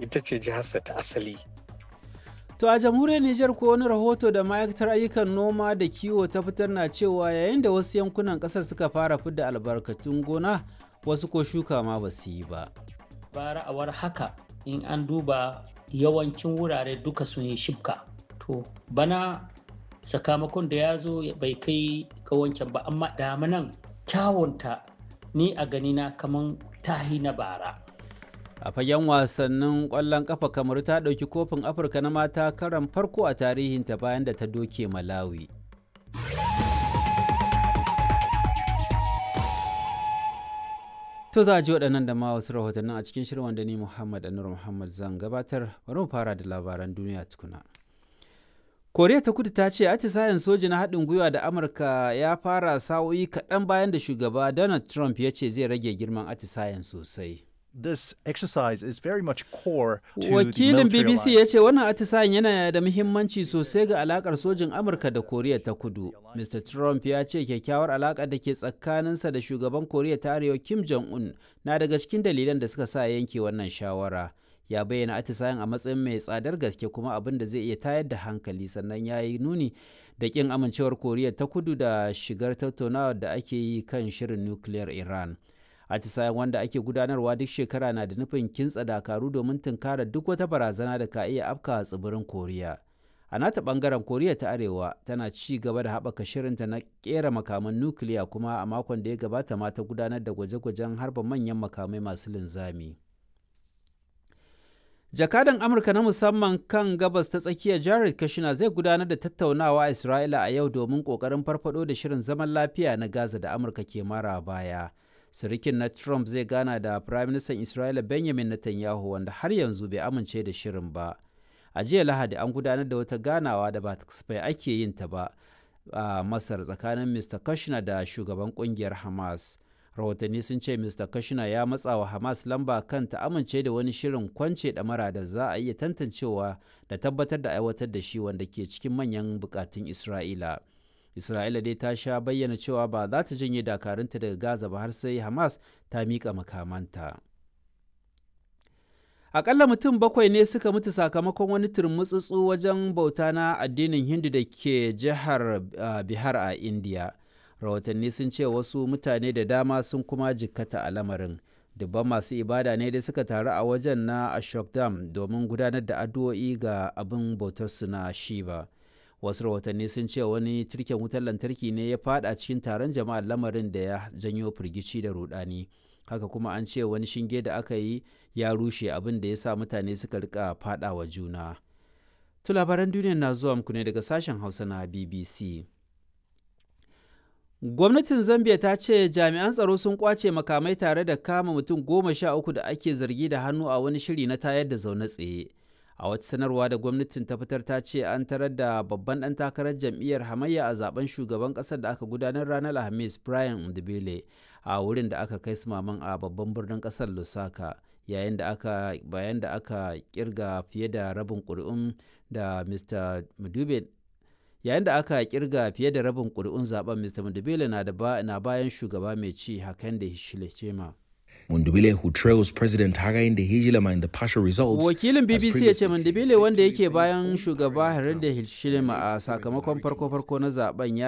ita ce jiharsa ta asali To a jamhuriyar Nijar ko wani rahoto da ma'aikatar ayyukan noma da kiwo ta fitar na cewa yayin da wasu yankunan kasar suka fara fidda albarkatun gona wasu ko shuka ma ba su yi ba. bara a war haka in an duba yawancin wurare duka sun yi shibka to bana sakamakon da ya zo bai kai ga wancan ba amma damanan kyawunta ni a ganina kaman tahi na bara A fagen wasannin ƙwallon ƙafa kamar ta ɗauki kofin Afirka na mata karan farko a tarihinta bayan da ta doke Malawi. To za a ji waɗannan da ma wasu rahotannin a cikin shirin wanda ni Muhammad Anur Muhammad zan gabatar bari mu fara da labaran duniya tukuna. Koriya ta kudu ta ce atisayen soji na haɗin gwiwa da Amurka ya fara sa'o'i kaɗan bayan da shugaba Donald Trump ya ce zai rage girman atisayen sosai. This exercise is very much core to Wakilin the military BBC ya alliance. ce wannan atisayen yana da muhimmanci sosai ga alakar sojin Amurka da Koriya ta kudu. Mr. Trump ya ce kyakkyawar alakar da ke tsakaninsa da shugaban Koriya ta Arewa Kim Jong-un na daga cikin dalilan da suka sa yanke wannan shawara. Ya bayyana atisayen a matsayin mai tsadar gaske kuma abin da zai iya tayar da hankali sannan ya yi nuni da kin amincewar Koriya ta kudu da shigar tattaunawar da ake yi kan shirin nukiliyar Iran. atisayen wanda ake gudanarwa duk shekara na da nufin kintsa dakaru domin tunkara duk wata barazana da ka iya afka tsibirin koriya a nata bangaren koriya ta arewa tana ci gaba da haɓaka shirinta na kera makaman nukiliya kuma a makon da ya gabata ma ta gudanar da gwaje-gwajen harba manyan makamai masu linzami jakadan amurka na musamman kan gabas ta tsakiya jared kushner zai gudanar da tattaunawa a isra'ila a yau domin kokarin farfado da shirin zaman lafiya na gaza da amurka ke mara baya sirikin na Trump zai gana da Firaministan Isra'ila Benjamin Netanyahu wanda har yanzu bai amince da shirin ba. A jiya Lahadi an gudanar da wata ganawa da ba kasafai ake yin ta ba a Masar tsakanin Mr. Kushner da shugaban kungiyar Hamas. Rahotanni sun ce Mr. Kushner ya matsa wa Hamas lamba kan ta amince da wani shirin kwance ɗamara da za a iya tantancewa da tabbatar da aiwatar da shi wanda ke cikin manyan bukatun Isra'ila. Isra'ila dai ta sha bayyana cewa ba za ta janye dakarunta daga Gaza ba har sai Hamas ta miƙa makamanta. Aƙalla mutum bakwai ne suka mutu sakamakon wani turmutsutsu wajen bauta na addinin Hindu da ke jihar Bihar a Indiya. Rahotanni sun ce wasu mutane da dama sun kuma jikkata a lamarin. Dubban masu ibada ne dai suka taru a wajen na Ashokdam domin gudanar da addu'o'i ga abin bautarsu na Shiva. wasu rahotanni sun ce wani turken wutar lantarki ne ya fada cikin taron jama'a lamarin da ya janyo firgici da rudani haka kuma an ce wani shinge da aka yi ya rushe abin da ya sa mutane suka rika fada wa juna to labaran duniya na zuwa muku ne daga sashen hausa na bbc gwamnatin zambia ta ce jami'an tsaro sun kwace makamai tare da kama mutum goma sha uku da ake zargi da hannu a wani shiri na tayar da zaune tsaye a wata sanarwa da gwamnatin ta fitar ta ce an tarar da babban ɗan takarar jam'iyyar hamayya a zaben shugaban ƙasar da aka gudanar ranar alhamis brian ndibele a wurin da aka kai maman a babban birnin ƙasar lusaka yayin da aka bayan da aka kirga fiye da rabin ƙuri'un da mr mudube yayin da aka kirga fiye da rabin ƙuri'un zaben mr mudubele na bayan shugaba mai ci hakan da shilechema Mundubile, who trails President Hakainde Hichilema in the partial results, Wakilin has BBC ya ce previously Mandibile wanda yake bayan shugaba Hakainde Hichilema a sakamakon farko-farko na zaben ya